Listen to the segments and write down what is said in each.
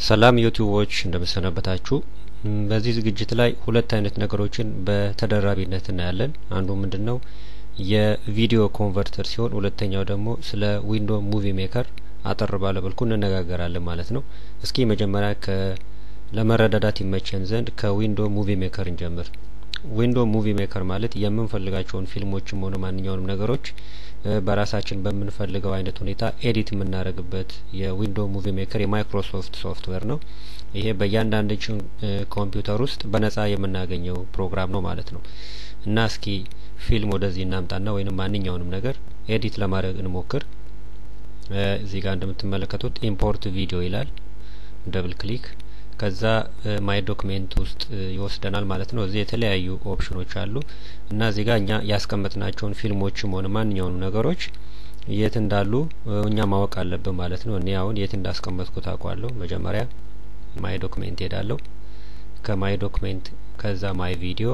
ሰላም ዩቲዩቦች እንደምሰነበታችሁ። በዚህ ዝግጅት ላይ ሁለት አይነት ነገሮችን በተደራቢነት እናያለን። አንዱ ምንድን ነው የቪዲዮ ኮንቨርተር ሲሆን ሁለተኛው ደግሞ ስለ ዊንዶ ሙቪ ሜከር አጠር ባለ መልኩ እንነጋገራለን ማለት ነው። እስኪ መጀመሪያ ከ ለመረዳዳት ይመቸን ዘንድ ከዊንዶ ሙቪ ሜከር እንጀምር። ዊንዶ ሙቪ ሜከር ማለት የምንፈልጋቸውን ፊልሞችም ሆነ ማንኛውንም ነገሮች በራሳችን በምንፈልገው አይነት ሁኔታ ኤዲት የምናደርግበት የዊንዶ ሙቪ ሜከር የማይክሮሶፍት ሶፍትዌር ነው። ይሄ በእያንዳንዳችን ኮምፒውተር ውስጥ በነጻ የምናገኘው ፕሮግራም ነው ማለት ነው። እና እስኪ ፊልም ወደዚህ እናምጣና ወይንም ማንኛውንም ነገር ኤዲት ለማድረግ እንሞክር። እዚህ ጋር እንደምትመለከቱት ኢምፖርት ቪዲዮ ይላል። ደብል ክሊክ ከዛ ማይ ዶክሜንት ውስጥ ይወስደናል ማለት ነው። እዚህ የተለያዩ ኦፕሽኖች አሉ እና እዚህ ጋር እኛ ያስቀመጥናቸውን ፊልሞችም ሆነ ማንኛውንም ነገሮች የት እንዳሉ እኛ ማወቅ አለብን ማለት ነው። እኔ አሁን የት እንዳስቀመጥኩት አውቃለሁ። መጀመሪያ ማይ ዶክሜንት ሄዳለሁ። ከማይ ዶክሜንት ከዛ ማይ ቪዲዮ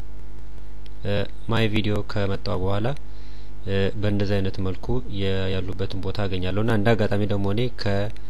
ማይ ቪዲዮ ከመጣ በኋላ በእንደዚህ አይነት መልኩ ያሉበትን ቦታ አገኛለሁ እና እንደ አጋጣሚ ደግሞ እኔ ከ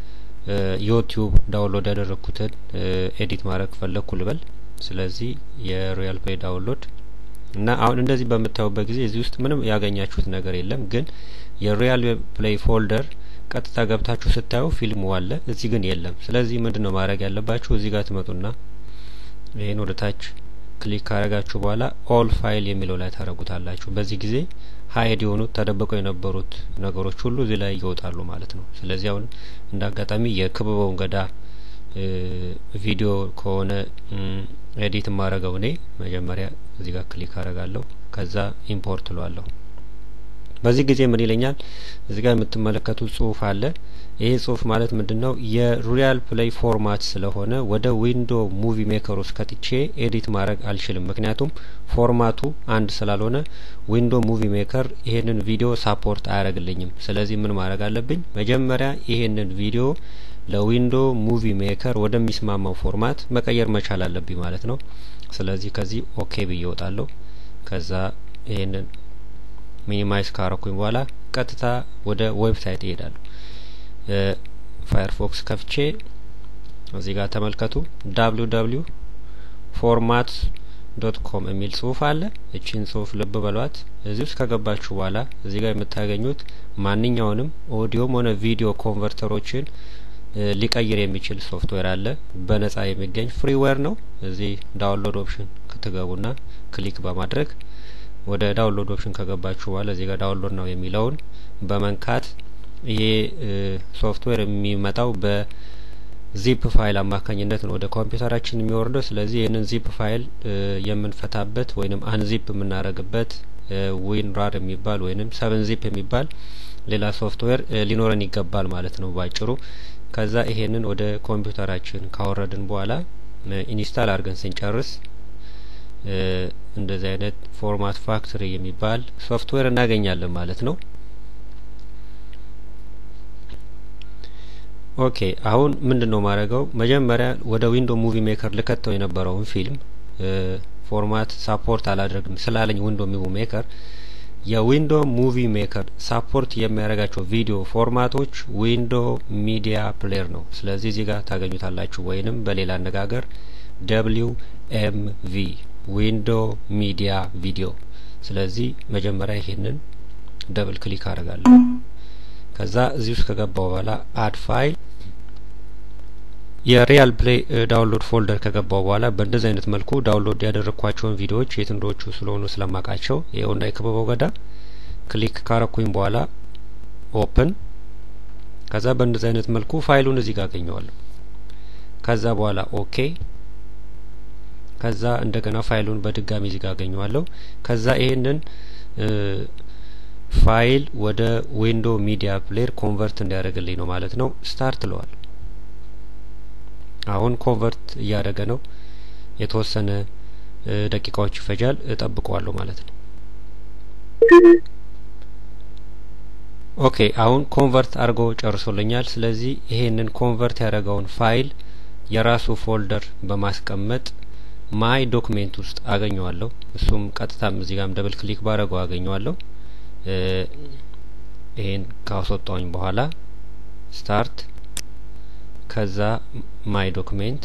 ዩቲዩብ ዳውንሎድ ያደረግኩትን ኤዲት ማድረግ ፈለግኩ ልበል። ስለዚህ የሮያል ፕሌይ ዳውንሎድ እና አሁን እንደዚህ በምታዩበት ጊዜ እዚህ ውስጥ ምንም ያገኛችሁት ነገር የለም። ግን የሮያል ፕሌይ ፎልደር ቀጥታ ገብታችሁ ስታዩ ፊልሙ አለ፣ እዚህ ግን የለም። ስለዚህ ምንድን ነው ማድረግ ያለባችሁ? እዚህ ጋር ትመጡና ይህን ወደ ታች ክሊክ ካረጋችሁ በኋላ ኦል ፋይል የሚለው ላይ ታረጉታላችሁ። በዚህ ጊዜ ሀይድ የሆኑት ተደብቀው የነበሩት ነገሮች ሁሉ እዚህ ላይ ይወጣሉ ማለት ነው። ስለዚህ አሁን እንደ አጋጣሚ የክበበውን ገዳ ቪዲዮ ከሆነ ኤዲት የማረገው እኔ መጀመሪያ እዚህ ጋር ክሊክ አረጋለሁ። ከዛ ኢምፖርት እለዋለሁ። በዚህ ጊዜ ምን ይለኛል? እዚህ ጋር የምትመለከቱት ጽሁፍ አለ። ይሄ ጽሁፍ ማለት ምንድን ነው? የሪያል ፕሌይ ፎርማት ስለሆነ ወደ ዊንዶ ሙቪ ሜከር ውስጥ ከትቼ ኤዲት ማድረግ አልችልም። ምክንያቱም ፎርማቱ አንድ ስላልሆነ ዊንዶ ሙቪ ሜከር ይሄንን ቪዲዮ ሳፖርት አያደርግልኝም። ስለዚህ ምን ማድረግ አለብኝ? መጀመሪያ ይሄንን ቪዲዮ ለዊንዶ ሙቪ ሜከር ወደሚስማማው ፎርማት መቀየር መቻል አለብኝ ማለት ነው። ስለዚህ ከዚህ ኦኬ ብዬ እወጣለሁ። ከዛ ይሄንን ሚኒማይዝ ካረኩኝ በኋላ ቀጥታ ወደ ዌብሳይት ይሄዳሉ። ፋየርፎክስ ከፍቼ እዚህ ጋር ተመልከቱ። ዳብሊው ዳብሊው ፎርማት ዶት ኮም የሚል ጽሁፍ አለ። እቺን ጽሁፍ ልብ በሏት። እዚህ ውስጥ ከገባችሁ በኋላ እዚህ ጋር የምታገኙት ማንኛውንም ኦዲዮም ሆነ ቪዲዮ ኮንቨርተሮችን ሊቀይር የሚችል ሶፍትዌር አለ። በነጻ የሚገኝ ፍሪዌር ነው። እዚህ ዳውንሎድ ኦፕሽን ክትገቡና ክሊክ በማድረግ ወደ ዳውንሎድ ኦፕሽን ከገባችሁ በኋላ እዚህ ጋር ዳውንሎድ ነው የሚለውን በመንካት ይሄ ሶፍትዌር የሚመጣው በዚፕ ፋይል አማካኝነት ነው ወደ ኮምፒውተራችን የሚወርደው። ስለዚህ ይህንን ዚፕ ፋይል የምንፈታበት ወይንም አንዚፕ የምናደርግበት ዊን ራር የሚባል ወይንም ሰቨን ዚፕ የሚባል ሌላ ሶፍትዌር ሊኖረን ይገባል ማለት ነው ባጭሩ። ከዛ ይሄንን ወደ ኮምፒውተራችን ካወረድን በኋላ ኢንስታል አድርገን ስንጨርስ እንደዚህ አይነት ፎርማት ፋክትሪ የሚባል ሶፍትዌር እናገኛለን ማለት ነው። ኦኬ አሁን ምንድን ነው ማድረገው? መጀመሪያ ወደ ዊንዶ ሙቪ ሜከር ልከተው የነበረውን ፊልም ፎርማት ሳፖርት አላደርግም ስላለኝ ዊንዶ ሙቪ ሜከር የዊንዶ ሙቪ ሜከር ሳፖርት የሚያደርጋቸው ቪዲዮ ፎርማቶች ዊንዶ ሚዲያ ፕሌየር ነው። ስለዚህ እዚህ ጋር ታገኙታላችሁ፣ ወይንም በሌላ አነጋገር ደብሊው ኤም ቪ ዊንዶ ሚዲያ ቪዲዮ። ስለዚህ መጀመሪያ ይሄንን ደብል ክሊክ አደርጋለሁ። ከዛ እዚህ ውስጥ ከገባው በኋላ አድ ፋይል የሪያል ፕሌይ ዳውንሎድ ፎልደር ከገባው በኋላ በእንደዚህ አይነት መልኩ ዳውንሎድ ያደረግኳቸውን ቪዲዮዎች የት እንደዎቹ ስለሆኑ ስለማቃቸው ይኸውና የክበበው ገዳ ክሊክ ካረኩኝ በኋላ ኦፕን። ከዛ በእንደዚህ አይነት መልኩ ፋይሉን እዚህ ጋር አገኘዋለሁ። ከዛ በኋላ ኦኬ ከዛ እንደገና ፋይሉን በድጋሚ እዚህ ጋር አገኘዋለሁ። ከዛ ይሄንን ፋይል ወደ ዊንዶ ሚዲያ ፕሌየር ኮንቨርት እንዲያደርግልኝ ነው ማለት ነው። ስታርት ለዋል። አሁን ኮንቨርት እያደረገ ነው። የተወሰነ ደቂቃዎች ይፈጃል። እጠብቀዋለሁ ማለት ነው። ኦኬ አሁን ኮንቨርት አድርጎ ጨርሶልኛል። ስለዚህ ይሄንን ኮንቨርት ያደረገውን ፋይል የራሱ ፎልደር በማስቀመጥ ማይ ዶክሜንት ውስጥ አገኘዋለሁ። እሱም ቀጥታም እዚህ ጋርም ደብል ክሊክ ባረገው አገኘዋለሁ። ይሄን ካስወጣውኝ በኋላ ስታርት ከዛ ማይ ዶክሜንት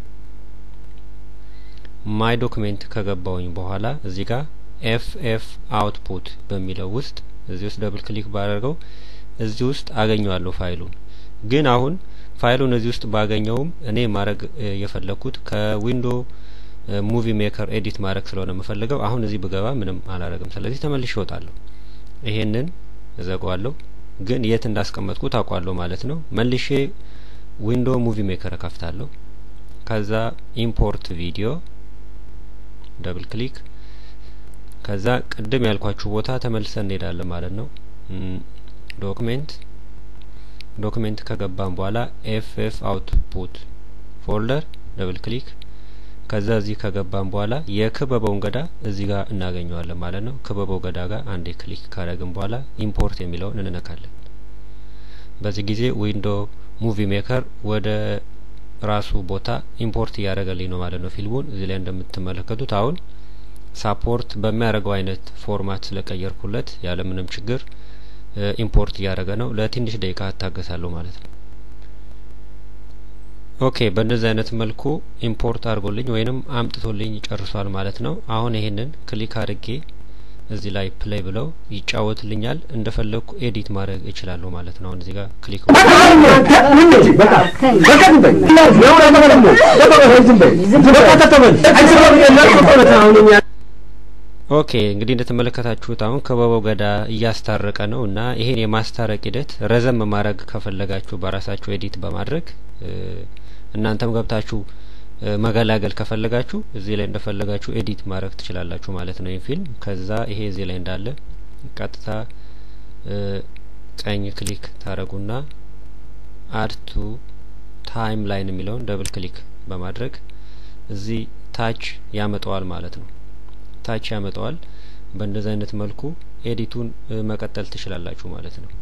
ማይ ዶክሜንት ከገባውኝ በኋላ እዚህ ጋር ኤፍ ኤፍ አውትፑት በሚለው ውስጥ እዚህ ውስጥ ደብል ክሊክ ባደርገው እዚህ ውስጥ አገኘዋለሁ ፋይሉን። ግን አሁን ፋይሉን እዚህ ውስጥ ባገኘውም እኔ ማድረግ የፈለግኩት ከዊንዶ ሙቪ ሜከር ኤዲት ማድረግ ስለሆነ የምፈልገው አሁን እዚህ ብገባ ምንም አላረግም። ስለዚህ ተመልሼ እወጣለሁ። ይሄንን እዘጋዋለሁ። ግን የት እንዳስቀመጥኩ ታውቋለሁ ማለት ነው። መልሼ ዊንዶ ሙቪ ሜከር እከፍታለሁ። ከዛ ኢምፖርት ቪዲዮ ደብል ክሊክ ከዛ ቅድም ያልኳችሁ ቦታ ተመልሰን እንሄዳለን ማለት ነው። ዶክሜንት ዶክሜንት ከገባን በኋላ ኤፍ ኤፍ አውትፑት ፎልደር ደብል ክሊክ ከዛ እዚህ ከገባን በኋላ የክበበውን ገዳ እዚህ ጋር እናገኘዋለን ማለት ነው። ክበበው ገዳ ጋር አንዴ ክሊክ ካደረግን በኋላ ኢምፖርት የሚለውን እንነካለን። በዚህ ጊዜ ዊንዶ ሙቪ ሜከር ወደ ራሱ ቦታ ኢምፖርት እያደረገልኝ ነው ማለት ነው ፊልሙን። እዚህ ላይ እንደምትመለከቱት አሁን ሳፖርት በሚያደርገው አይነት ፎርማት ስለቀየርኩለት ያለምንም ችግር ኢምፖርት እያደረገ ነው። ለትንሽ ደቂቃ እታገሳለሁ ማለት ነው። ኦኬ በእንደዚህ አይነት መልኩ ኢምፖርት አድርጎልኝ ወይንም አምጥቶልኝ ጨርሷል ማለት ነው። አሁን ይሄንን ክሊክ አድርጌ እዚህ ላይ ፕሌይ ብለው ይጫወትልኛል። እንደፈለግኩ ኤዲት ማድረግ እችላለሁ ማለት ነው። አሁን እዚህ ጋር ክሊክ ኦኬ እንግዲህ እንደተመለከታችሁት አሁን ክበበው ገዳ እያስታረቀ ነው እና ይሄን የማስታረቅ ሂደት ረዘም ማድረግ ከፈለጋችሁ በራሳችሁ ኤዲት በማድረግ እናንተም ገብታችሁ መገላገል ከፈለጋችሁ እዚህ ላይ እንደፈለጋችሁ ኤዲት ማድረግ ትችላላችሁ ማለት ነው። ይህ ፊልም ከዛ ይሄ እዚህ ላይ እንዳለ ቀጥታ ቀኝ ክሊክ ታረጉና አድ ቱ ታይም ላይን የሚለውን ደብል ክሊክ በማድረግ እዚህ ታች ያመጣዋል ማለት ነው። ታች ያመጣዋል። በእንደዚህ አይነት መልኩ ኤዲቱን መቀጠል ትችላላችሁ ማለት ነው።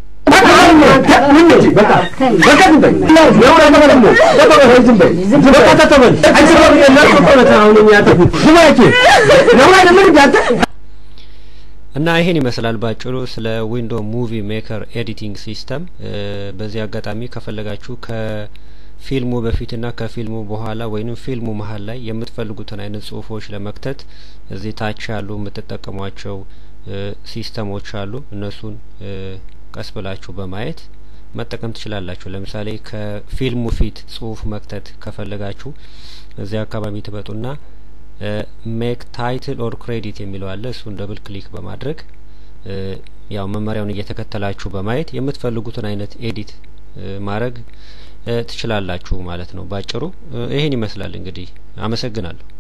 እና ይሄን ይመስላል ባጭሩ ስለ ዊንዶ ሙቪ ሜከር ኤዲቲንግ ሲስተም። በዚህ አጋጣሚ ከፈለጋችሁ ከፊልሙ በፊትና ከፊልሙ በኋላ ወይንም ፊልሙ መሀል ላይ የምትፈልጉትን አይነት ጽሁፎች ለመክተት እዚህ ታች ያሉ የምትጠቀሟቸው ሲስተሞች አሉ። እነሱን ቀስ ብላችሁ በማየት መጠቀም ትችላላችሁ። ለምሳሌ ከፊልሙ ፊት ጽሁፍ መክተት ከፈለጋችሁ እዚህ አካባቢ ትመጡና ሜክ ታይትል ኦር ክሬዲት የሚለው አለ። እሱን ደብል ክሊክ በማድረግ ያው መመሪያውን እየተከተላችሁ በማየት የምትፈልጉትን አይነት ኤዲት ማድረግ ትችላላችሁ ማለት ነው። ባጭሩ ይሄን ይመስላል እንግዲህ። አመሰግናለሁ።